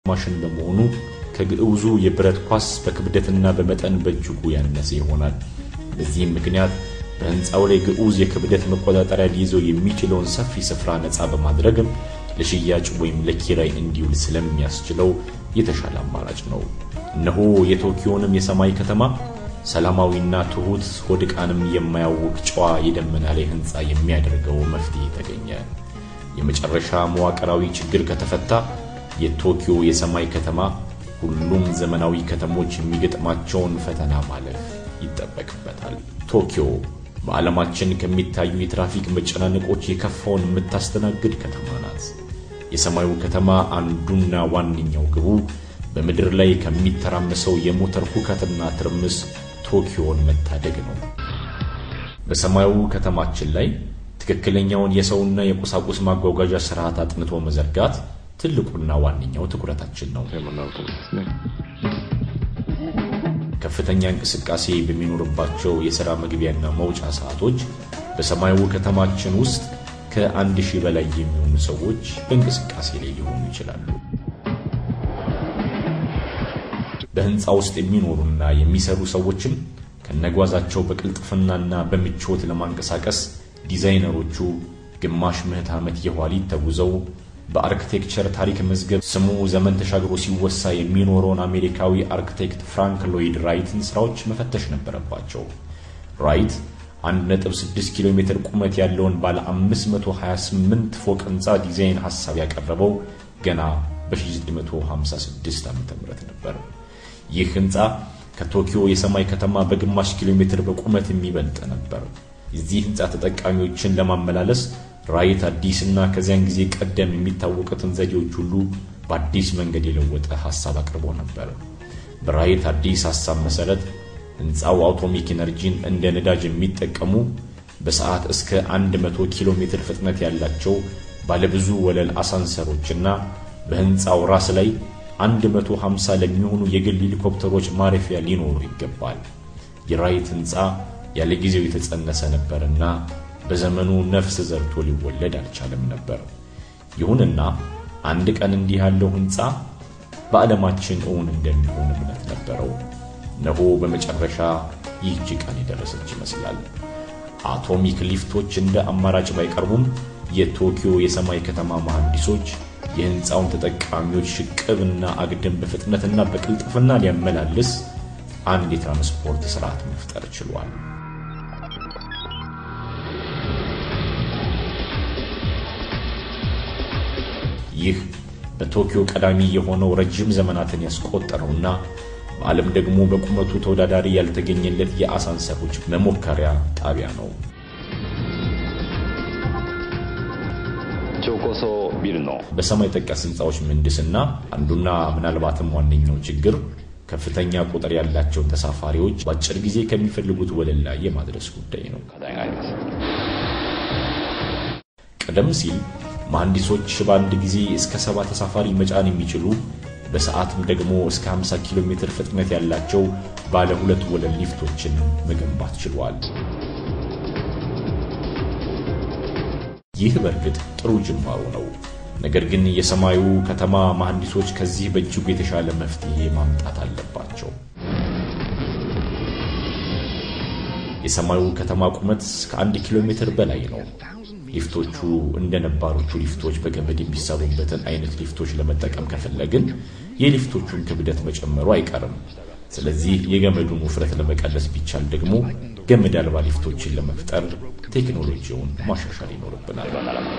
ማሽን በመሆኑ ከግዑዙ የብረት ኳስ በክብደትና በመጠን በእጅጉ ያነሰ ይሆናል። በዚህም ምክንያት በሕንፃው ላይ ግዑዝ የክብደት መቆጣጠሪያ ሊይዘው የሚችለውን ሰፊ ስፍራ ነፃ በማድረግም ለሽያጭ ወይም ለኪራይ እንዲውል ስለሚያስችለው የተሻለ አማራጭ ነው። እነሆ የቶኪዮንም የሰማይ ከተማ ሰላማዊና ትሑት ሆድቃንም የማያውቅ ጨዋ የደመና ላይ ሕንፃ የሚያደርገው መፍትሄ ተገኘ። የመጨረሻ መዋቅራዊ ችግር ከተፈታ የቶኪዮ የሰማይ ከተማ ሁሉም ዘመናዊ ከተሞች የሚገጥማቸውን ፈተና ማለፍ ይጠበቅበታል። ቶኪዮ በዓለማችን ከሚታዩ የትራፊክ መጨናነቆች የከፋውን የምታስተናግድ ከተማ ናት። የሰማዩ ከተማ አንዱና ዋነኛው ግቡ በምድር ላይ ከሚተራመሰው የሞተር ሁከትና ትርምስ ቶኪዮን መታደግ ነው። በሰማዩ ከተማችን ላይ ትክክለኛውን የሰውና የቁሳቁስ ማጓጓዣ ስርዓት አጥንቶ መዘርጋት ትልቁና ዋነኛው ትኩረታችን ነው። ከፍተኛ እንቅስቃሴ በሚኖርባቸው የሥራ መግቢያና መውጫ ሰዓቶች በሰማያዊ ከተማችን ውስጥ ከአንድ ሺህ በላይ የሚሆኑ ሰዎች በእንቅስቃሴ ላይ ሊሆኑ ይችላሉ። በሕንፃ ውስጥ የሚኖሩና የሚሰሩ ሰዎችም ከነጓዛቸው በቅልጥፍናና በምቾት ለማንቀሳቀስ ዲዛይነሮቹ ግማሽ ምዕተ ዓመት የኋሊት ተጉዘው በአርክቴክቸር ታሪክ መዝገብ ስሙ ዘመን ተሻግሮ ሲወሳ የሚኖረውን አሜሪካዊ አርክቴክት ፍራንክ ሎይድ ራይትን ስራዎች መፈተሽ ነበረባቸው። ራይት 1.6 ኪሎ ሜትር ቁመት ያለውን ባለ 528 ፎቅ ህንፃ ዲዛይን ሐሳብ ያቀረበው ገና በ1956 ዓ.ም ነበር። ይህ ህንፃ ከቶኪዮ የሰማይ ከተማ በግማሽ ኪሎ ሜትር በቁመት የሚበልጥ ነበር። የዚህ ህንፃ ተጠቃሚዎችን ለማመላለስ ራይት አዲስና ከዚያን ጊዜ ቀደም የሚታወቁትን ዘዴዎች ሁሉ በአዲስ መንገድ የለወጠ ሐሳብ አቅርቦ ነበር። በራይት አዲስ ሐሳብ መሰረት ህንፃው አውቶሚክ ኢነርጂን እንደ ነዳጅ የሚጠቀሙ በሰዓት እስከ 100 ኪሎ ሜትር ፍጥነት ያላቸው ባለብዙ ወለል አሳንሰሮችና በህንፃው ራስ ላይ 150 ለሚሆኑ የግል ሄሊኮፕተሮች ማረፊያ ሊኖሩ ይገባል። የራይት ህንፃ ያለ ጊዜው የተጸነሰ ነበርና በዘመኑ ነፍስ ዘርቶ ሊወለድ አልቻለም ነበር። ይሁንና አንድ ቀን እንዲህ ያለው ህንፃ በዓለማችን እውን እንደሚሆን እምነት ነበረው። እነሆ በመጨረሻ ይህች ቀን የደረሰች ይመስላል። አቶሚክ ሊፍቶች እንደ አማራጭ ባይቀርቡም የቶኪዮ የሰማይ ከተማ መሐንዲሶች የህንፃውን ተጠቃሚዎች ሽቅብና አግድም በፍጥነትና በቅልጥፍና ሊያመላልስ አንድ የትራንስፖርት ስርዓት መፍጠር ችሏል። ይህ በቶኪዮ ቀዳሚ የሆነው ረጅም ዘመናትን ያስቆጠረውና በዓለም ደግሞ በቁመቱ ተወዳዳሪ ያልተገኘለት የአሳንሰሮች መሞከሪያ ጣቢያ ነው። በሰማይ ጠቀስ ህንፃዎች ምህንድስና አንዱና ምናልባትም ዋነኛው ችግር ከፍተኛ ቁጥር ያላቸውን ተሳፋሪዎች በአጭር ጊዜ ከሚፈልጉት ወለል ላይ የማድረስ ጉዳይ ነው። ቀደም ሲል መሐንዲሶች በአንድ ጊዜ እስከ ሰባ ተሳፋሪ መጫን የሚችሉ በሰዓትም ደግሞ እስከ 50 ኪሎ ሜትር ፍጥነት ያላቸው ባለ ሁለት ወለል ሊፍቶችን መገንባት ችሏል። ይህ በእርግጥ ጥሩ ጅማሮ ነው። ነገር ግን የሰማዩ ከተማ መሐንዲሶች ከዚህ በእጅጉ የተሻለ መፍትሄ ማምጣት አለባቸው። የሰማዩ ከተማ ቁመት ከአንድ ኪሎ ሜትር በላይ ነው። ሊፍቶቹ እንደ ነባሮቹ ሊፍቶች በገመድ የሚሰሩበትን አይነት ሊፍቶች ለመጠቀም ከፈለግን የሊፍቶቹን ክብደት መጨመሩ አይቀርም። ስለዚህ የገመዱን ውፍረት ለመቀነስ ቢቻል ደግሞ ገመድ አልባ ሊፍቶችን ለመፍጠር ቴክኖሎጂውን ማሻሻል ይኖርብናል።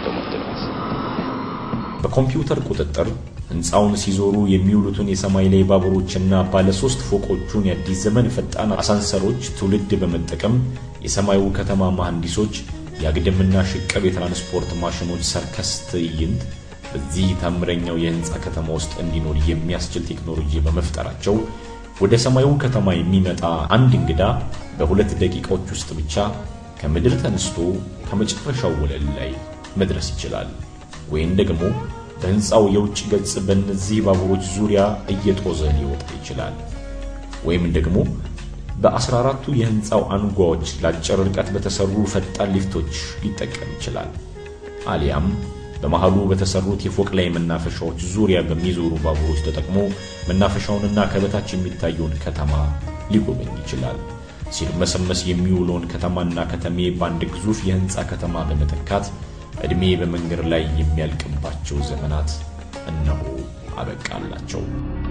በኮምፒውተር ቁጥጥር ሕንፃውን ሲዞሩ የሚውሉትን የሰማይ ላይ ባቡሮችና ባለ ሶስት ፎቆቹን የአዲስ ዘመን ፈጣን አሳንሰሮች ትውልድ በመጠቀም የሰማዩ ከተማ መሐንዲሶች የአግድምና ሽቅብ የትራንስፖርት ማሽኖች ሰርከስ ትዕይንት በዚህ ታምረኛው የህንፃ ከተማ ውስጥ እንዲኖር የሚያስችል ቴክኖሎጂ በመፍጠራቸው ወደ ሰማዩ ከተማ የሚመጣ አንድ እንግዳ በሁለት ደቂቃዎች ውስጥ ብቻ ከምድር ተነስቶ ከመጨረሻው ወለል ላይ መድረስ ይችላል። ወይም ደግሞ በህንፃው የውጭ ገጽ በእነዚህ ባቡሮች ዙሪያ እየጦዘ ሊወጣ ይችላል። ወይም ደግሞ በአስራ አራቱ የህንፃው አንጓዎች ለአጭር ርቀት በተሰሩ ፈጣን ሊፍቶች ሊጠቀም ይችላል። አሊያም በመሃሉ በተሰሩት የፎቅ ላይ መናፈሻዎች ዙሪያ በሚዞሩ ባቡሮች ተጠቅሞ መናፈሻውንና ከበታች የሚታየውን ከተማ ሊጎበኝ ይችላል። ሲርመሰመስ የሚውለውን ከተማና ከተሜ በአንድ ግዙፍ የህንፃ ከተማ በመተካት ዕድሜ በመንገድ ላይ የሚያልቅባቸው ዘመናት እነሆ አበቃላቸው።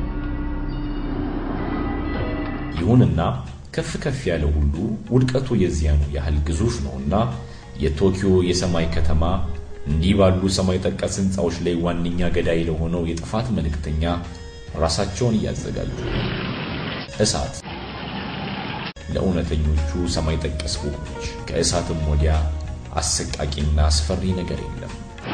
ይሁንና ከፍ ከፍ ያለ ሁሉ ውድቀቱ የዚያኑ ያህል ግዙፍ ነውና የቶኪዮ የሰማይ ከተማ እንዲህ ባሉ ሰማይ ጠቀስ ህንፃዎች ላይ ዋነኛ ገዳይ ለሆነው የጥፋት መልእክተኛ ራሳቸውን እያዘጋጁ እሳት ለእውነተኞቹ ሰማይ ጠቀስ ቦምቦች ከእሳትም ወዲያ አሰቃቂና አስፈሪ ነገር የለም።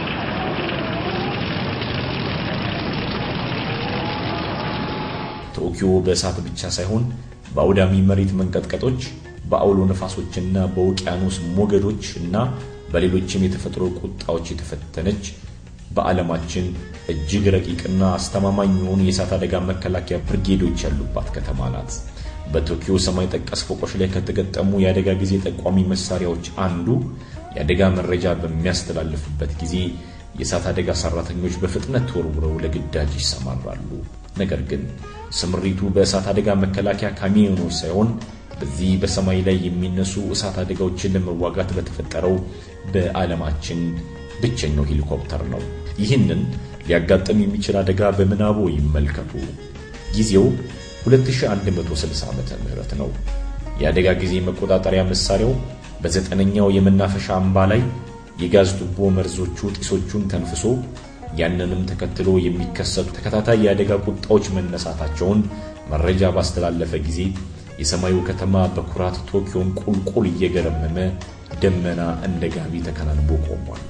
ቶኪዮ በእሳት ብቻ ሳይሆን በአውዳሚ መሬት መንቀጥቀጦች፣ በአውሎ ነፋሶችና በውቅያኖስ ሞገዶች እና በሌሎችም የተፈጥሮ ቁጣዎች የተፈተነች በዓለማችን እጅግ ረቂቅና አስተማማኝ የሆኑ የእሳት አደጋ መከላከያ ብርጌዶች ያሉባት ከተማ ናት። በቶኪዮ ሰማይ ጠቀስ ፎቆች ላይ ከተገጠሙ የአደጋ ጊዜ ጠቋሚ መሳሪያዎች አንዱ የአደጋ መረጃ በሚያስተላልፍበት ጊዜ የእሳት አደጋ ሰራተኞች በፍጥነት ተወርውረው ለግዳጅ ይሰማራሉ። ነገር ግን ስምሪቱ በእሳት አደጋ መከላከያ ካሚዮኖች ሳይሆን በዚህ በሰማይ ላይ የሚነሱ እሳት አደጋዎችን ለመዋጋት በተፈጠረው በዓለማችን ብቸኛው ሄሊኮፕተር ነው። ይህንን ሊያጋጥም የሚችል አደጋ በምናቦ ይመልከቱ። ጊዜው 2160 ዓመተ ምህረት ነው። የአደጋ ጊዜ መቆጣጠሪያ መሳሪያው በዘጠነኛው የመናፈሻ አምባ ላይ የጋዝ ቱቦ መርዞቹ ጢሶቹን ተንፍሶ ያንንም ተከትሎ የሚከሰቱ ተከታታይ የአደጋ ቁጣዎች መነሳታቸውን መረጃ ባስተላለፈ ጊዜ የሰማዩ ከተማ በኩራት ቶኪዮን ቁልቁል እየገረመመ ደመና እንደ ጋቢ ተከናንቦ ቆሟል።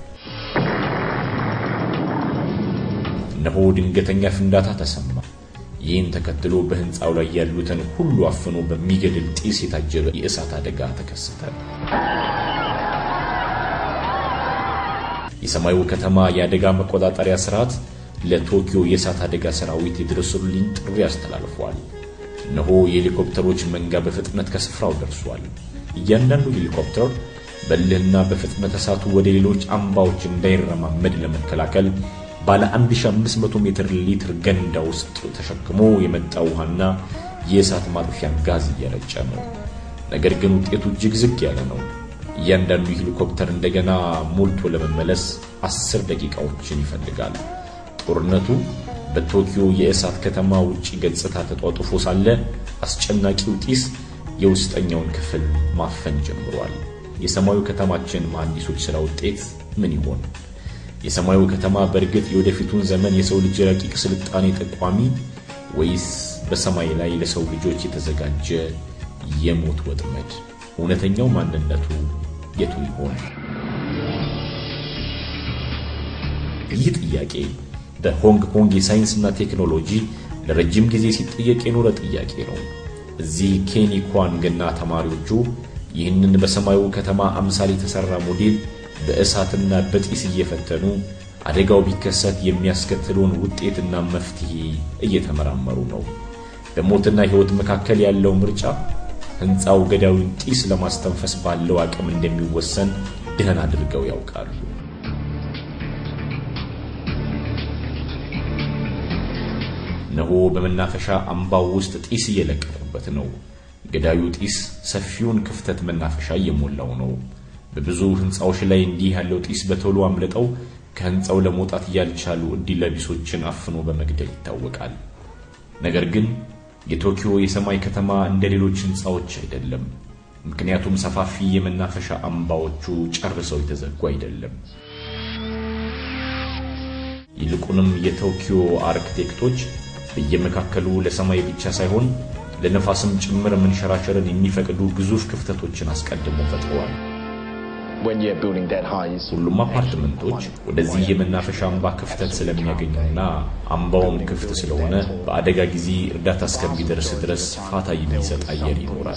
እነሆ ድንገተኛ ፍንዳታ ተሰማ። ይህን ተከትሎ በሕንፃው ላይ ያሉትን ሁሉ አፍኖ በሚገድል ጢስ የታጀበ የእሳት አደጋ ተከሰተ። የሰማዩ ከተማ የአደጋ መቆጣጠሪያ ስርዓት ለቶኪዮ የእሳት አደጋ ሰራዊት የድረሱልኝ ጥሪ አስተላልፏል። እነሆ የሄሊኮፕተሮች መንጋ በፍጥነት ከስፍራው ደርሷል። እያንዳንዱ ሄሊኮፕተር በልህና በፍጥነት እሳቱ ወደ ሌሎች አምባዎች እንዳይረማመድ ለመከላከል ባለ 1500 ሜትር ሊትር ገንዳ ውስጥ ተሸክሞ የመጣ ውሃና የእሳት ማጥፊያ ጋዝ እየረጨ ነው። ነገር ግን ውጤቱ እጅግ ዝግ ያለ ነው። እያንዳንዱ ሄሊኮፕተር እንደገና ሞልቶ ለመመለስ አስር ደቂቃዎችን ይፈልጋል። ጦርነቱ በቶኪዮ የእሳት ከተማ ውጪ ገጽታ ተጧጡፎ ሳለ አስጨናቂው ጢስ የውስጠኛውን ክፍል ማፈን ጀምሯል። የሰማዩ ከተማችን መሐንዲሶች ሥራ ውጤት ምን ይሆን? የሰማዩ ከተማ በእርግጥ የወደፊቱን ዘመን የሰው ልጅ ረቂቅ ስልጣኔ ጠቋሚ ወይስ በሰማይ ላይ ለሰው ልጆች የተዘጋጀ የሞት ወጥመድ? እውነተኛው ማንነቱ የቱ ይሆን? ይህ ጥያቄ በሆንግ ኮንግ የሳይንስና ቴክኖሎጂ ለረጅም ጊዜ ሲጠየቅ የኖረ ጥያቄ ነው። እዚህ ኬኒ ኳንግና ተማሪዎቹ ይህንን በሰማዩ ከተማ አምሳል የተሠራ ሞዴል በእሳትና በጢስ እየፈተኑ አደጋው ቢከሰት የሚያስከትለውን ውጤትና መፍትሄ እየተመራመሩ ነው። በሞትና ሕይወት መካከል ያለው ምርጫ ሕንፃው ገዳዩን ጢስ ለማስተንፈስ ባለው አቅም እንደሚወሰን ደህን አድርገው ያውቃሉ። እነሆ በመናፈሻ አምባው ውስጥ ጢስ እየለቀቁበት ነው። ገዳዩ ጢስ ሰፊውን ክፍተት መናፈሻ እየሞላው ነው። በብዙ ሕንፃዎች ላይ እንዲህ ያለው ጢስ በቶሎ አምልጠው ከሕንፃው ለመውጣት ያልቻሉ ዕድለቢሶችን አፍኖ በመግደል ይታወቃል። ነገር ግን የቶኪዮ የሰማይ ከተማ እንደ ሌሎች ሕንፃዎች አይደለም። ምክንያቱም ሰፋፊ የመናፈሻ አምባዎቹ ጨርሰው የተዘጉ አይደለም። ይልቁንም የቶኪዮ አርክቴክቶች በየመካከሉ ለሰማይ ብቻ ሳይሆን ለነፋስም ጭምር መንሸራሸርን የሚፈቅዱ ግዙፍ ክፍተቶችን አስቀድሞ ፈጥረዋል። ሁሉም አፓርትመንቶች ወደዚህ የመናፈሻ አምባ ክፍተት ስለሚያገኙና አምባውም ክፍት ስለሆነ በአደጋ ጊዜ እርዳታ እስከሚደርስ ድረስ ፋታ የሚሰጥ አየር ይኖራል።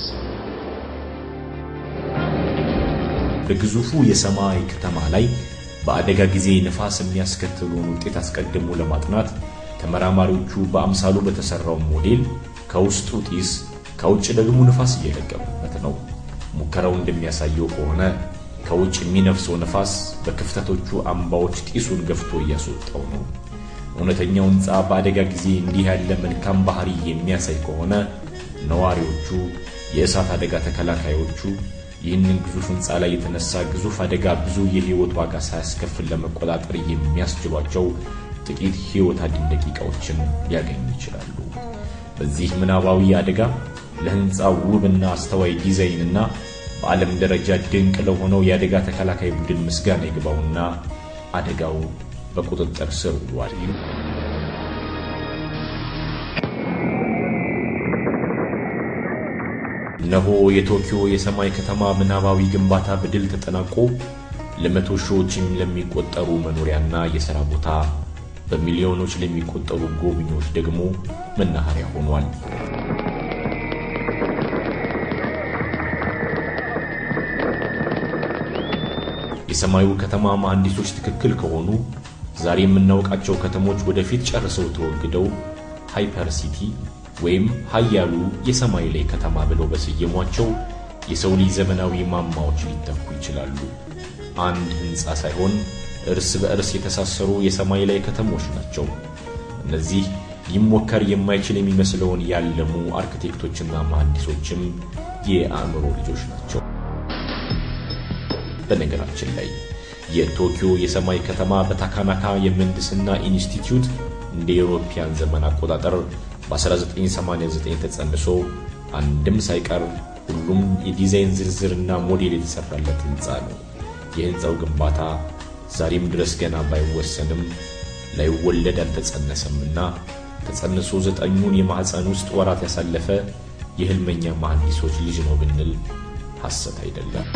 በግዙፉ የሰማይ ከተማ ላይ በአደጋ ጊዜ ንፋስ የሚያስከትለውን ውጤት አስቀድሞ ለማጥናት ተመራማሪዎቹ በአምሳሉ በተሰራው ሞዴል ከውስጡ ጢስ ከውጭ ደግሞ ንፋስ እየለቀቁበት ነው። ሙከራው እንደሚያሳየው ከሆነ ከውጭ የሚነፍሰው ነፋስ በክፍተቶቹ አምባዎች ጢሱን ገፍቶ እያስወጣው ነው። እውነተኛው ሕንፃ በአደጋ ጊዜ እንዲህ ያለ መልካም ባህሪ የሚያሳይ ከሆነ ነዋሪዎቹ፣ የእሳት አደጋ ተከላካዮቹ ይህንን ግዙፍ ሕንፃ ላይ የተነሳ ግዙፍ አደጋ ብዙ የሕይወት ዋጋ ሳያስከፍል ለመቆጣጠር የሚያስችሏቸው ጥቂት ሕይወት አድን ደቂቃዎችን ሊያገኙ ይችላሉ። በዚህ ምናባዊ አደጋ ለሕንፃው ውብና አስተዋይ ዲዛይንና በዓለም ደረጃ ድንቅ ለሆነው የአደጋ ተከላካይ ቡድን ምስጋና ይግባውና አደጋው በቁጥጥር ስር ውሏል። እነሆ የቶኪዮ የሰማይ ከተማ ምናባዊ ግንባታ በድል ተጠናቆ ለመቶ ሺዎች ለሚቆጠሩ መኖሪያና የሥራ ቦታ በሚሊዮኖች ለሚቆጠሩ ጎብኚዎች ደግሞ መናኸሪያ ሆኗል። የሰማዩ ከተማ መሐንዲሶች ትክክል ከሆኑ ዛሬ የምናውቃቸው ከተሞች ወደፊት ጨርሰው ተወግደው ሃይፐር ሲቲ ወይም ኃያሉ የሰማይ ላይ ከተማ ብለው በሰየሟቸው የሰው ልጅ ዘመናዊ ማማዎች ሊተኩ ይችላሉ። አንድ ሕንፃ ሳይሆን እርስ በእርስ የተሳሰሩ የሰማይ ላይ ከተሞች ናቸው። እነዚህ ሊሞከር የማይችል የሚመስለውን ያለሙ አርክቴክቶችና መሐንዲሶችም የአእምሮ ልጆች ናቸው። በነገራችን ላይ የቶኪዮ የሰማይ ከተማ በታካናካ የምህንድስና ኢንስቲትዩት እንደ ኤሮፓያን ዘመን አቆጣጠር በ1989 ተጸንሶ አንድም ሳይቀር ሁሉም የዲዛይን ዝርዝርና ሞዴል የተሰራለት ሕንፃ ነው። የሕንፃው ግንባታ ዛሬም ድረስ ገና ባይወሰንም ላይወለድ አልተጸነሰምና ተጸንሶ ዘጠኙን የማኅፀን ውስጥ ወራት ያሳለፈ የሕልመኛ መሐንዲሶች ልጅ ነው ብንል ሐሰት አይደለም።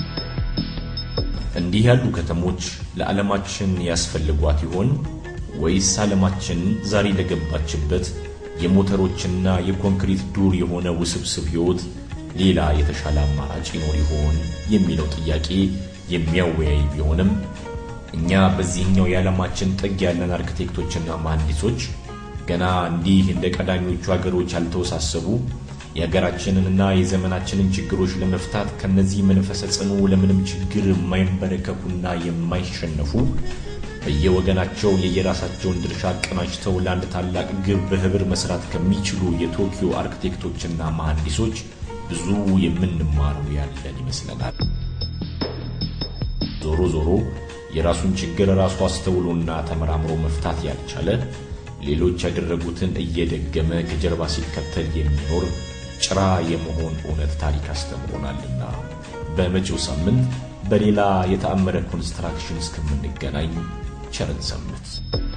እንዲህ ያሉ ከተሞች ለዓለማችን ያስፈልጓት ይሆን ወይስ ዓለማችን ዛሬ ለገባችበት የሞተሮችና የኮንክሪት ዱር የሆነ ውስብስብ ሕይወት ሌላ የተሻለ አማራጭ ይኖር ይሆን የሚለው ጥያቄ የሚያወያይ ቢሆንም እኛ በዚህኛው የዓለማችን ጥግ ያለን አርክቴክቶችና መሐንዲሶች ገና እንዲህ እንደ ቀዳሚዎቹ አገሮች ያልተወሳሰቡ የሀገራችንንና የዘመናችንን ችግሮች ለመፍታት ከነዚህ መንፈሰ ጽኑ ለምንም ችግር የማይንበረከኩና የማይሸነፉ በየወገናቸው የየራሳቸውን ድርሻ አቀናጅተው ለአንድ ታላቅ ግብ በህብር መስራት ከሚችሉ የቶኪዮ አርክቴክቶችና መሐንዲሶች ብዙ የምንማረው ያለን ይመስለናል። ዞሮ ዞሮ የራሱን ችግር ራሱ አስተውሎና ተመራምሮ መፍታት ያልቻለ ሌሎች ያደረጉትን እየደገመ ከጀርባ ሲከተል የሚኖር ጭራ የመሆን እውነት ታሪክ አስተምሮናልና በመጪው ሳምንት በሌላ የተአመረ ኮንስትራክሽን እስከምንገናኝ ቸርን ሰንብት።